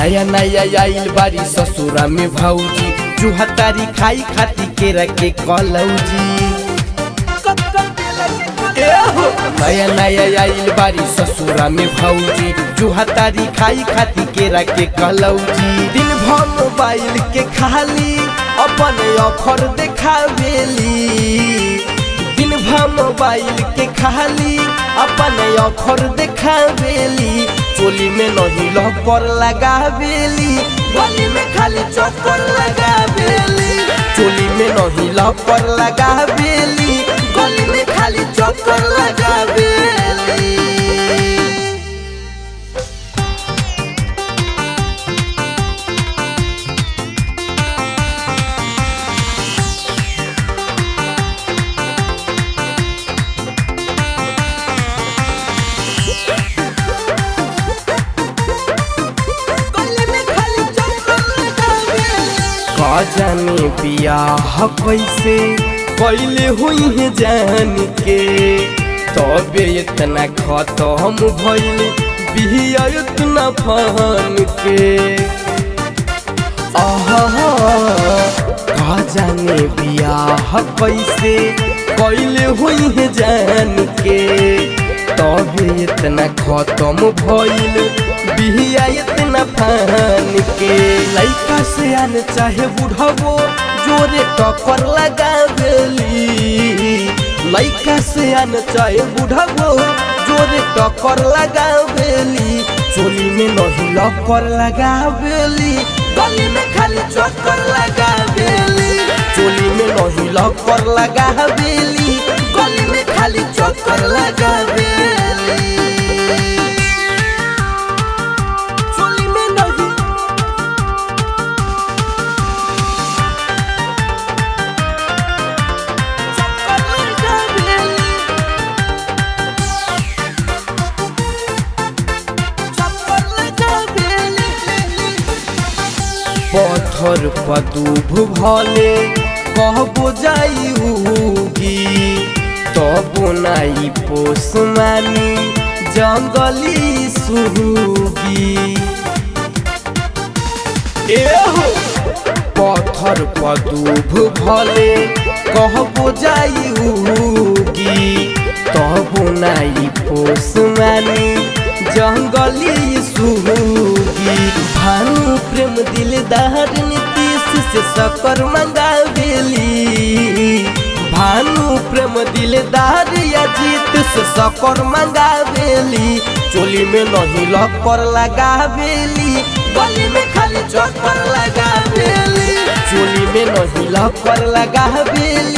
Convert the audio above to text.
नया नया आइल बारी ससुरा में भौजी जुहतारी खाई खाती केरा के कलौजी एहो, नया नया आइल बारी ससुरा में भौजी जुहतारी खाई खाती केरा के कलौजी दिन भर मोबाइल के खाली अपन ऑफर देखावेली दिन भर मोबाइल के खाली अपन ऑफर देखावेली चोली में नहीं लॉकर लगावेली गली में खाली चक्कर लगावेली चोली में नहीं लॉकर लगावेली गली में खाली चक्कर लगावेली जाने बियाह कैसे कैले हुई है जान के तबे इतना खत्म भइल बिया इतना फन के आहा का जाने बियाह कैसे कैले हुई है जान के तबे इतना खत्म भइल बिया इतना फान के लइका से आन चाहे बुढ़ावो जोरे टक्कर लगावेली लइका से आन चाहे बुढ़ावो जोरे टक्कर लगावेली चोली में नहीं लक्कर लगावेली गली में खाली चक्कर लगावेली चोली में नहीं लक्कर लगावेली गली में खाली चक्कर लगावेली चोली में नहीं चक्कर लगावेली चक्कर लगावेली पत्थर पदुभ भले कहबो जाई उगी तबो नाई पोस मानी जंगली सुगी एहो पत्थर पदुभ भले कहबो जाई उगी तबो नाई पोस मानी जंगली सुगी भानु प्रेम दिलदार नीतीश से सकर मंगावेली भानु प्रेम दिलदार अजीत से सकर मंगावेली चोली में नहीं लकर लगावेली गली में खाली चक्कर लगावेली चोली में नहीं लकर लगावेली